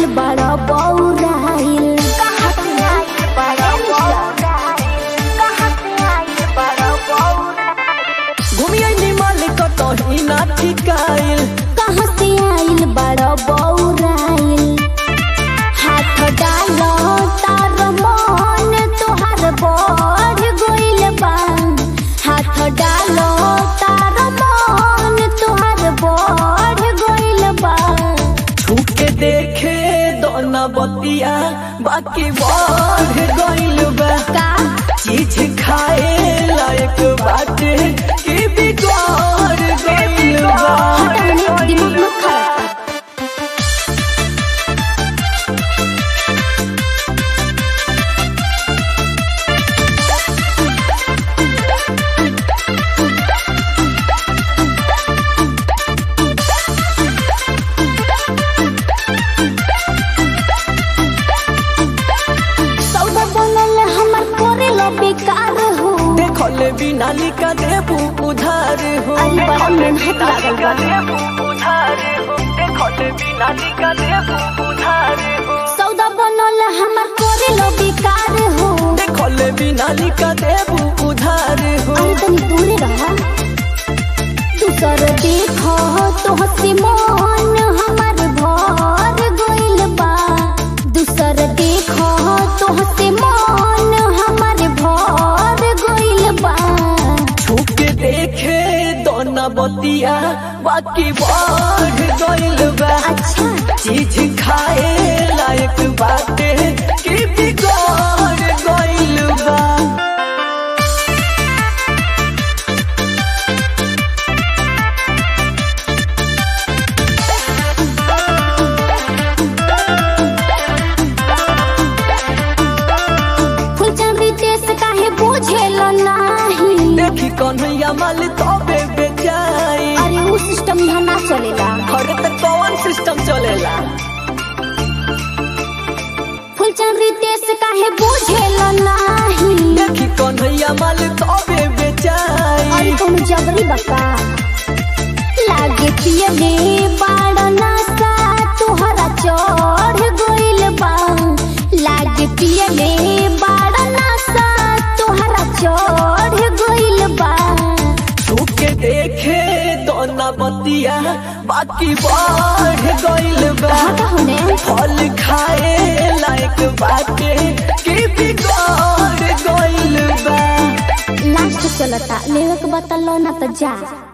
आइल बड़ा बौराइल कहाँ से आइल बड़ा बौराइल कहाँ से आइल बड़ा बौराइल घूमिए मालिक कहीं ना ठिकाइल कहाँ से आइल बड़ा बौराइल हाथ डालो तार मन तोहार बढ़ गइल बा हाथ डालो तार मन तोहार बढ़ गइल बा छूके देखे दोना बतिया बाकी बढ़ गइल बा का चीज खाए लायक बाटे कि बिगड़ गइल बा हटा हमें दिमाग मत खराब कर। सौदा बनल हमर करेला बेकार हो देखल बिना लिखा देबू उधार हो अरे बड़ा मेहनत लागल बा उधार हो देखल बिना लिखा देबू उधार हो सौदा बनल हमर करेला बेकार हो देखल बिना लिखा देबू उधार हो अरे तनी दूरे रहा दूसर देखो तो हसी मन हमर भर गइल बा दूसर देखो तो हसी मन हमर भर गइल बा छूके देखे दोना बतिया बाकी बढ़ गइल बा अच्छा चीज खाए लायक बाटे कि बिगड़ गइल बा फुलचंदी देश काहे बुझेल नाही देखी कन्हैया माल तबे बेचाई अरे उ सिस्टम यहाँ ना चलेला हर तक कौन सिस्टम चलेला फुलचंदी देश काहे बुझेल नाही देखी कन्हैया माल तबे बेचाई अरे तुम जबरी बका लागे पियले बाड़ नासा तुहरा चढ़ गइल बा लागे पियले बाड़ नासा तुहरा चढ़ गइल बा छूके देखे दोना बतिया बाकी बढ़ गइल बा हटा होने फल खाए लायक बाटे कि बिगड़ गइल बा लास्ट चलता लेवे के बता लो ना तो जा